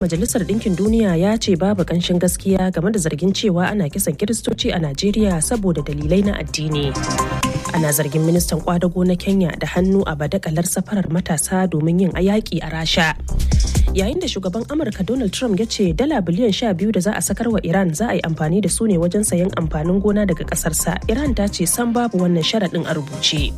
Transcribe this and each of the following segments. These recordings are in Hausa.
Majalisar Ɗinkin Duniya ya ce babu ƙanshin gaskiya game da zargin cewa ana kisan Kiristoci a Najeriya saboda dalilai na addini. Ana zargin ministan kwadago na Kenya da hannu a badakalar safarar matasa domin yin ayaki a Rasha. Yayin da shugaban Amurka Donald Trump ya ce dala biliyan sha biyu da za a sakar wa Iran za a yi amfani da su ne wajen sayan amfanin gona daga ƙasarsa. Iran ta ce san babu wannan sharaɗin a rubuce.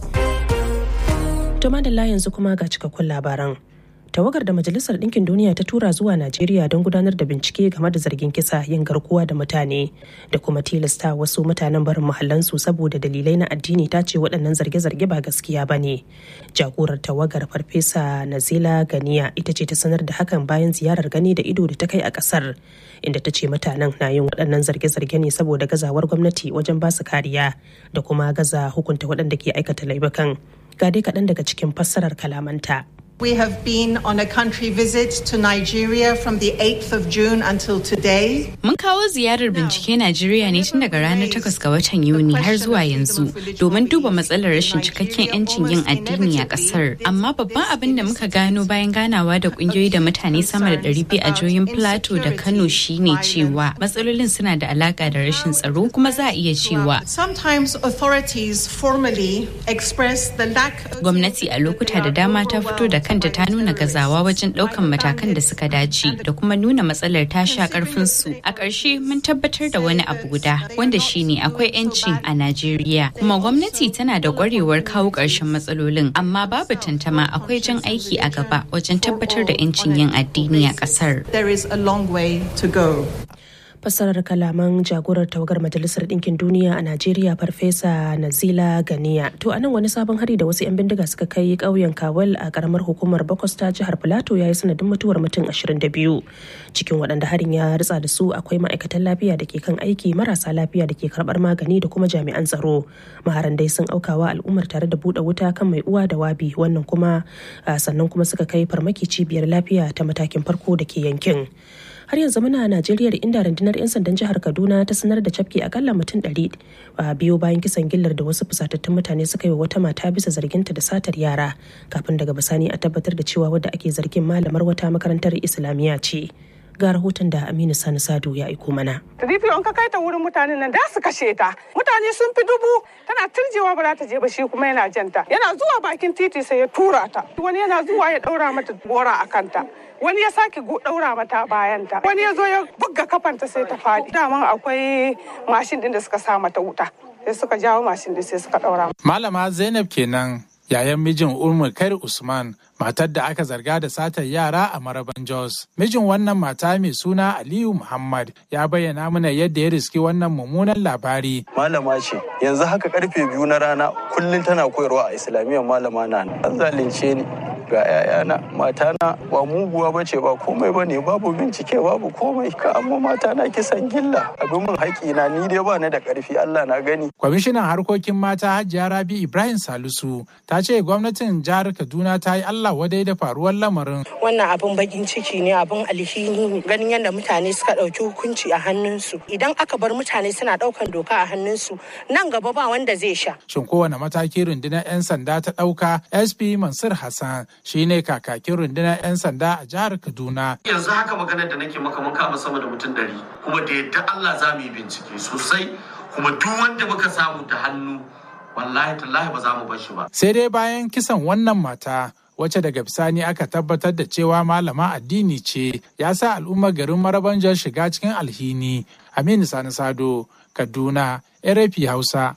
To madalla yanzu kuma ga cikakkun labaran. tawagar da majalisar ɗinkin duniya ta tura zuwa najeriya don gudanar da bincike game da zargin kisa yin garkuwa da mutane da kuma tilasta wasu mutanen barin mahallansu saboda dalilai na addini ta ce waɗannan zarge-zarge ba gaskiya ba ne jagorar tawagar farfesa nazila ganiya ita ce ta sanar da hakan bayan ziyarar gani da ido da ta kai a ƙasar inda ta ce mutanen na yin waɗannan zarge-zarge ne saboda gazawar gwamnati wajen ba su kariya da kuma gaza hukunta waɗanda ke aikata laifukan ga dai kaɗan daga cikin fassarar kalamanta. We have been on a country visit to Nigeria from the 8th of June until today. Mun kawo ziyarar bincike Najeriya ne tun daga ranar 8 ga watan Yuni har zuwa yanzu domin duba matsalar rashin cikakken 'yancin yin addini a kasar. Amma babban abin da muka gano bayan ganawa da kungiyoyi da mutane sama da 200 a jihohin Plateau da Kano shine cewa matsalolin suna da alaka da rashin tsaro kuma za a iya cewa. Sometimes authorities formally express the lack Gwamnati a lokuta da dama ta fito da kanta ta nuna gazawa wajen ɗaukan matakan da suka dace da kuma nuna matsalar ta sha su a ƙarshe mun tabbatar da wani abu guda wanda shine akwai 'yanci a najeriya kuma gwamnati tana da ƙwarewar kawo ƙarshen matsalolin amma babu tantama akwai jan aiki a gaba wajen tabbatar da 'yancin yin addini a ƙasar there is a long way to go. fassarar kalaman jagorar tawagar majalisar ɗinkin duniya a najeriya farfesa nazila ganiya to anan wani sabon hari da wasu 'yan bindiga suka kai ƙauyen kawal a karamar hukumar bakwas ta jihar filato ya yi sanadin mutuwar mutum 22 cikin waɗanda harin ya ritsa da su akwai ma'aikatan lafiya da ke kan aiki marasa lafiya da ke karɓar magani da kuma jami'an tsaro maharan dai sun aukawa al'ummar tare da buɗe wuta kan mai uwa da wabi wannan kuma sannan kuma suka kai farmaki cibiyar lafiya ta matakin farko da ke yankin har yanzu muna a najeriya inda rundunar 'yan sandan jihar kaduna ta sanar da cafke akalla mutum ɗari a biyo bayan kisan gillar da wasu fusatattun mutane suka yi wa wata mata bisa zarginta da satar yara kafin daga bisani a tabbatar da cewa wadda ake zargin malamar wata makarantar islamiyya ce ga rahoton da aminu sani sadu ya aiko mana Rifi in ka kai ta wurin mutanen nan da su kashe ta. Mutane sun fi dubu tana turjewa ba za ta je ba shi kuma yana janta. Yana zuwa bakin titi sai ya tura ta. Wani yana zuwa ya daura mata gora a kanta. Wani ya sake daura mata bayanta. Wani ya zo ya buga kafanta sai ta faɗi. Daman akwai mashin din da suka sa mata wuta. Sai suka jawo mashin din sai suka daura. Malama Zainab kenan yayan mijin Umar Kair Usman matar da aka zarga da satar yara a Maraban Jos. Mijin wannan mata mai suna Aliyu Muhammad ya bayyana mana yadda ya riski wannan mummunan labari. Malama ce, yanzu haka karfe biyu na rana kullum tana koyarwa a Islamiyyar malama na an zalunce ni. ga 'ya'yana matana ba muguwa ba ce ba komai ba ne babu bincike babu komai ka amma matana kisan gilla abin min haƙi na ni dai ba ni da ƙarfi Allah na gani. Kwamishinan harkokin mata Hajiya Rabi Ibrahim Salisu ta ce gwamnatin jihar Kaduna ta yi Allah wadai da faruwar lamarin. Wannan abin bakin ciki ne abin alhini ne ganin yadda mutane suka ɗauki hukunci a hannunsu idan aka bar mutane suna ɗaukan doka a hannunsu nan gaba ba wanda zai sha. Shin kowane mataki rundunar 'yan sanda ta ɗauka SP Mansur Hassan shine kakakin rundunar 'yan sanda a jihar Kaduna. Yanzu haka maganar da nake maka mun kama sama da mutum ɗari kuma da yadda Allah za mu yi bincike sosai kuma duk wanda muka samu da hannu wallahi tallahi ba za mu bar shi ba. Sai dai bayan kisan wannan mata wacce daga bisani aka tabbatar da cewa malama addini ce ya sa al'ummar garin marabanjar shiga cikin alhini aminu sani sado kaduna rfi hausa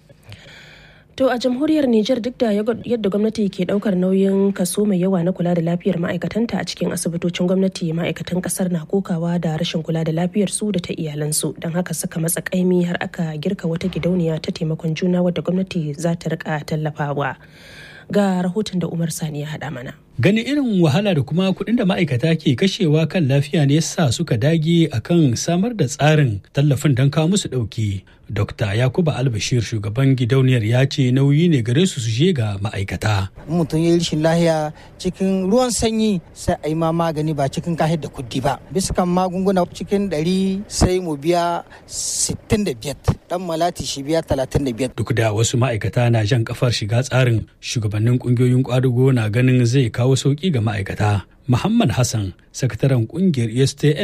To a jamhuriyar Nijar duk da yadda gwamnati ke daukar nauyin kaso mai yawa na kula da lafiyar ma'aikatanta a cikin asibitocin gwamnati ma'aikatan kasar na kokawa da rashin kula da lafiyar su da ta iyalansu don haka suka matsa kaimi har aka girka wata gidauniya ta taimakon juna wadda gwamnati za ta rika tallafawa. Ga rahoton da Umar Sani ya haɗa mana. Ganin irin wahala da kuma kuɗin da ma'aikata ke kashewa kan lafiya ne sa suka dage akan samar da tsarin tallafin don kawo musu ɗauki. Dokta Yakuba Albashir shugaban gidauniyar ya ce nauyi ne gare su su je ga ma'aikata. Mutum ya yi rashin lahiya cikin ruwan sanyi sai a yi ma magani ba cikin kahir da kuddi ba. Bisa kan magunguna cikin ɗari sai mu biya sittin da biyar. Ɗan malati shi biya talatin da biyar. Duk da wasu ma'aikata na jan kafar shiga tsarin shugabannin ƙungiyoyin ƙwadago na ganin zai kawo sauƙi ga ma'aikata Muhammad Hassan, sakataren kungiyar ESTN